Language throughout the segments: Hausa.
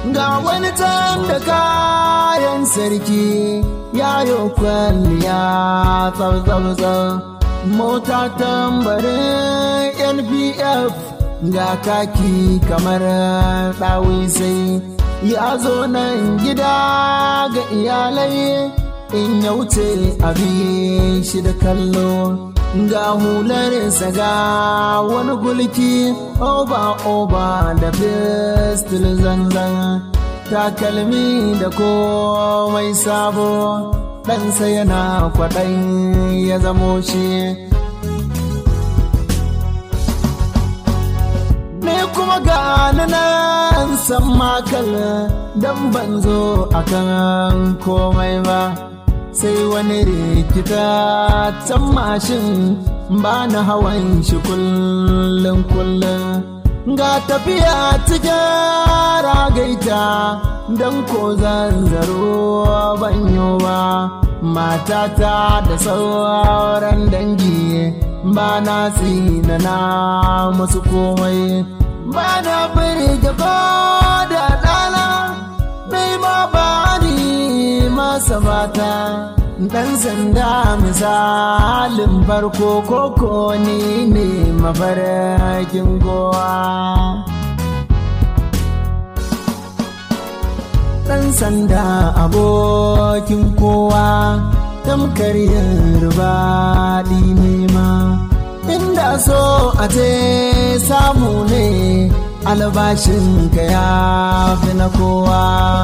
ga wani can da kayan sarki yayo kwalliya tsau-tsau mota tambarin npf ga kaki kamar ɗawisai ya zo nan gida ga iyalai in ya wuce abin shi da kallo ga hularinsa ga wani gulki oba oba da fistil zanzan takalmi da komai sabo ɗansa yana kwaɗan ya zamo shi ne kuma ga nan san makal don ban zo akan komai ba sai wani rikita can mashin ba na hawan shi kullum kullum ga tafiya cikin ragaita don ko zanzaro banyo ba matata da sauran dangi ba na na musu komai ba na birge ko da ɗana mai ma ba ni masa mata ɗan sanda misalin farko koko ni ne mafarkin gowa ɗan sanda abokin kowa tamkar yin rubaɗi nema inda so a ce samu ne albashinka ya fi na kowa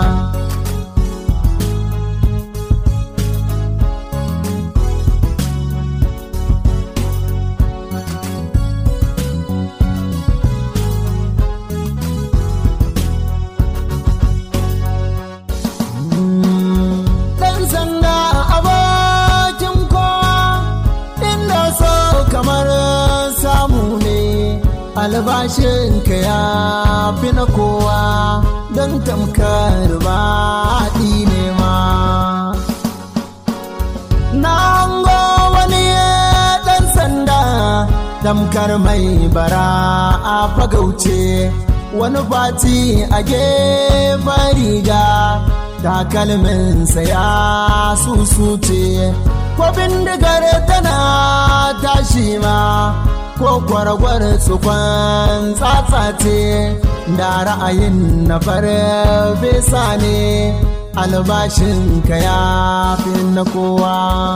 albashinka ya fi na kowa don tamkar baɗi ne ma. Na hango wani ɗan sanda tamkar mai bara a fagauce wani fati a gefen riga takalminsa ya susuce ko bindigar tana tashi ma ko kwaragwar tsufan tsatsace da ra'ayin na farfesa ne albashinka ya fi na kowa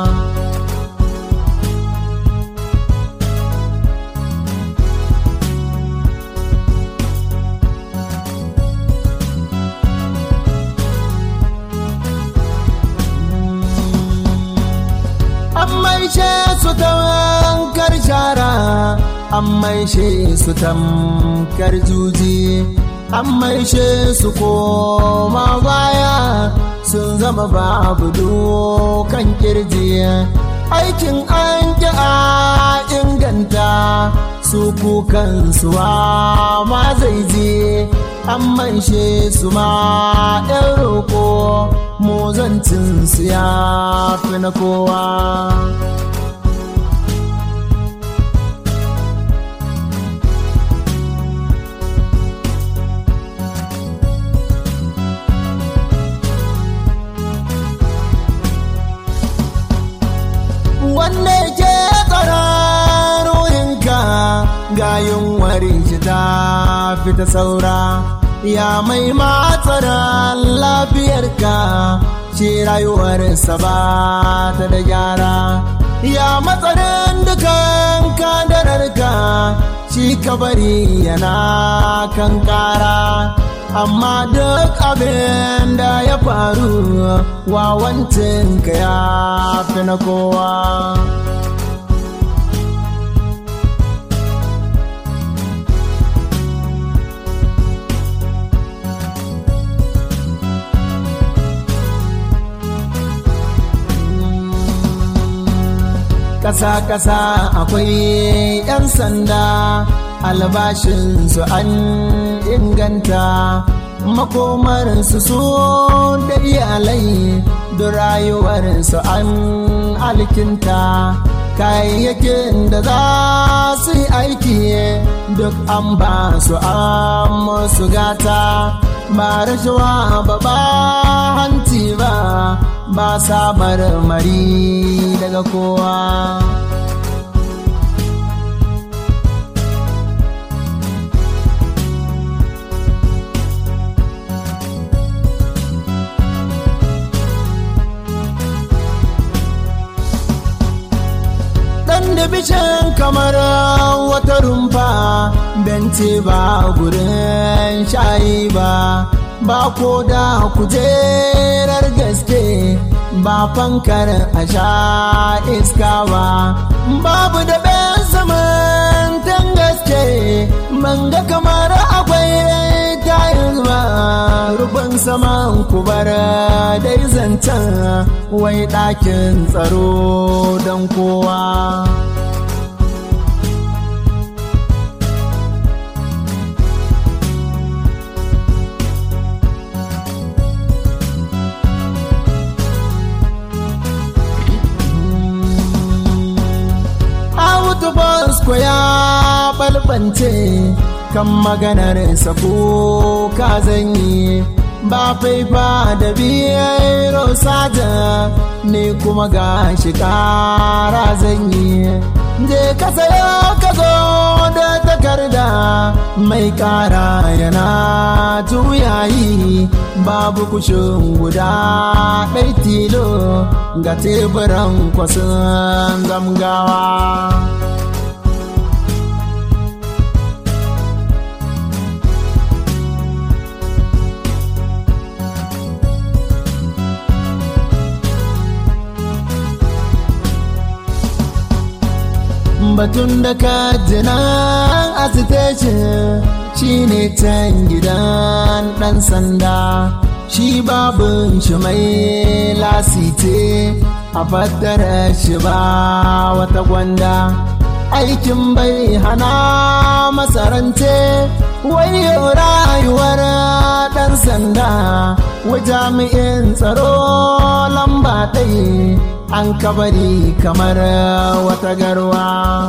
maishe su tamkar shara an maishe su tamkar juji an maishe su koma baya sun zama babu dukan kirji aikin an ki a inganta su kukan suwa ma zai je an maishe su ma ɗan roƙo mozancin su ya fi na kowa wanda ke tsaron ruhinka ga yunwar shi ta fita saura ya mai matsaran lafiyarka shi rayuwarsa ba ta da gyara ya matsarin dukan kadararka shi kabari yana kan kara amma duk abin da ya faru wawancinka ya fi na kowa ƙasa-ƙasa akwai 'yan sanda albashinsu an inganta makomarsu su da iyalai da rayuwarsu an alkinta kayayyakin da za su yi aiki duk an ba su an musu gata ba rashawa ba ba hanci ba ba sa marmari daga kowa dan da bishin kamar wata rumfa benti ba gurin shayi ba ba ko da kujerar gaske ba fankar a sha iska ba babu da bayan saman tan gaske man ga kamar akwai tayin ba rufin saman kubar dai zancen wai ɗakin tsaro don kowa Autu Bosko ya balbance kan maganar sako ka zanyi ba faifa da biyar sada ne kuma ga shi kara zanyi je ka sayo ka zo da takarda mai kara yana juyayi babu kushin guda ɗai tilo ga teburan kwasan zamgawa batun da ka jina a shi ne can gidan ɗan sanda shi babin shi mai lasite a fattara shi ba wata gwanda aikin bai hana masarance wayo rayuwar ɗan sanda wa jami'in tsaro lamba ɗaya an kabari kamar wata garwa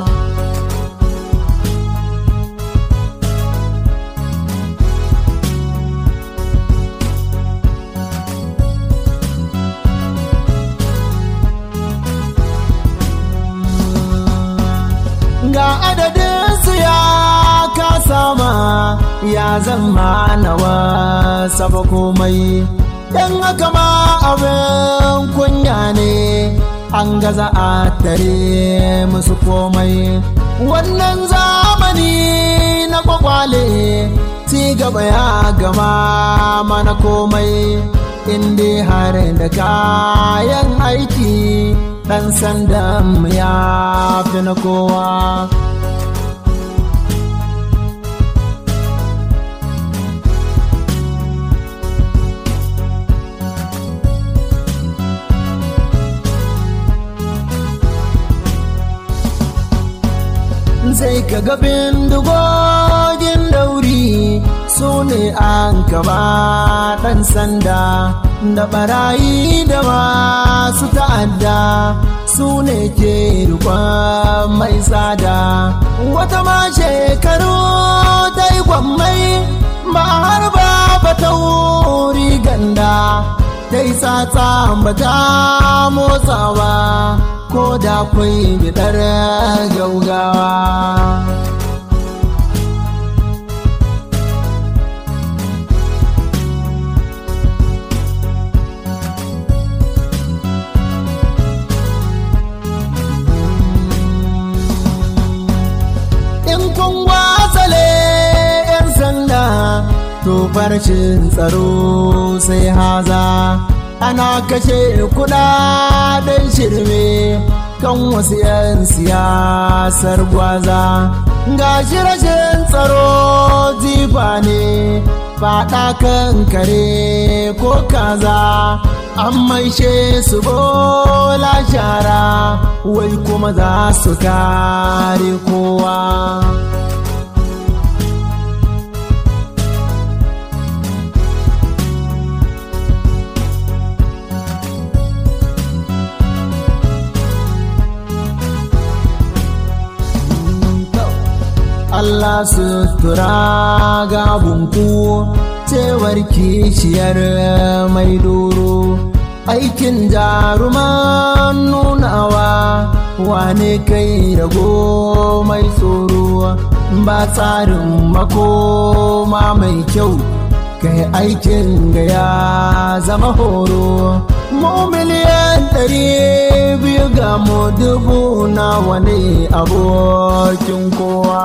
ga adadin su ya kasama ya zama nawa saba komai dan haka ma abin kunya ne an gaza a tare musu komai wannan zamani na kwakwale ci gaba ya gama mana komai inda har da kayan aiki ɗan sandan ya fi na kowa sai ka ga bindigogin dauri su ne an kaba ɗan sanda da barayi da masu ta'adda su ne ke rikon mai tsada wata ma shekaru ta yi gwammai ba har ba ba ta wuri ganda ta yi tsatsa ba ta motsawa ko da kwai bidar gaugawa in kun wasale 'yan sanda to farcin tsaro sai haza ana kashe kudaden shirme kan wasu 'yan siyasar gwaza ga shi rashin tsaro jifa ne faɗa kan kare ko kaza an maishe su bola shara wai kuma za su kare kowa Allah sutura gabunku cewar kishiyar mai doro aikin jaruman nunawa wane kai rago mai tsoro ba tsarin makoma mai kyau kai aikin ga ya zama horo mu miliyan ɗari biyu ga mu dubu na wani abokin kowa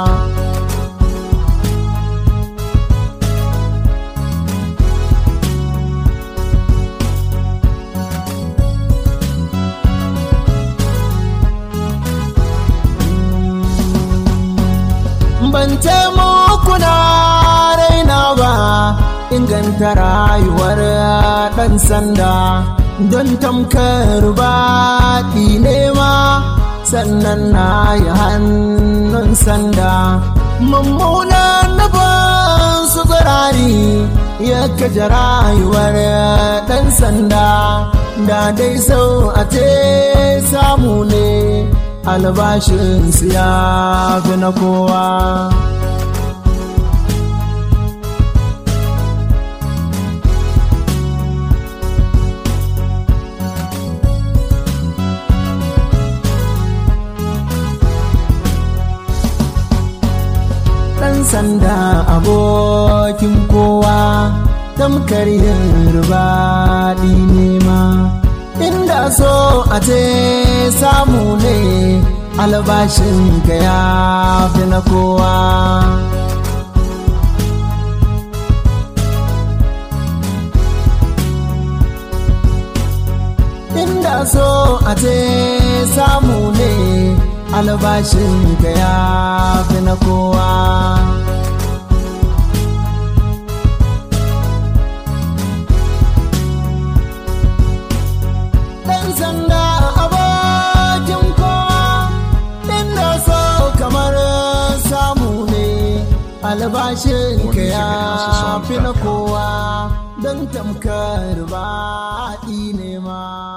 ban muku na raina ba inganta rayuwar ɗan sanda don tamkar baɗi nema sannan na yi hannun sanda mummunan nufin su tsirari ya kaja rayuwar ɗan sanda da dai sau a te samu ne albashinsu ya fi na kowa ɗan sanda abokin kowa tamkar yin rubaɗi nema inda so a ce samu ne albashin ka ya fi na kowa inda so a ce samu ne albashin ka ya fi na kowa ɗan sanda abokin kowa inda so kamar samu ne albashin ka ya fi na kowa don tamkar baɗi ne ma